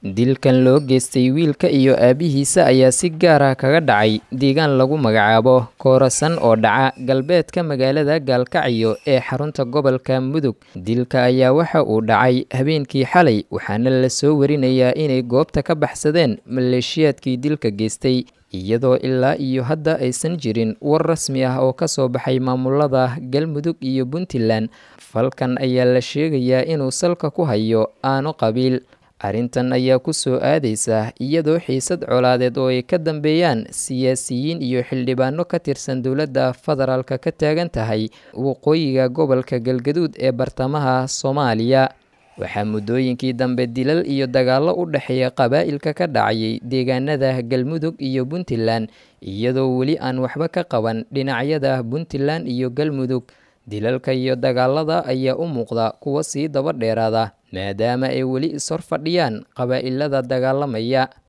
dilkan loo geystay wiilka iyo aabihiisa ayaa si gaar ah kaga dhacay deegaan lagu magacaabo koorasan oo dhaca galbeedka magaalada gaalkacyo ee xarunta gobolka mudug dilka ayaa waxa uu dhacay habeenkii xalay waxaana la soo warinayaa inay goobta ka baxsadeen maleeshiyaadkii dilka geystay iyadoo ilaa iyo hadda aysan jirin war rasmi ah oo ka soo baxay maamulada galmudug iyo puntland falkan ayaa la sheegayaa inuu salka ku hayo aano qabiil arrintan ayaa ku soo aadaysa iyadoo xiisad colaadeed oo ay ka dambeeyaan siyaasiyiin iyo xildhibaano ka tirsan dowladda federaalka ka taagan tahay waqooyiga gobolka galgaduud ee bartamaha soomaaliya waxaa muddooyinkii dambe dilal iyo dagaallo u dhexeeya qabaa'ilka ka dhacayay deegaanada galmudug iyo puntland iyadoo weli aan waxba ka qaban dhinacyada puntland iyo galmudug dilalka iyo dagaalada ayaa u muuqda kuwa sii daba dheeraada maadaama ay weli ishor fadhiyaan qabaa'ilada dagaalamaya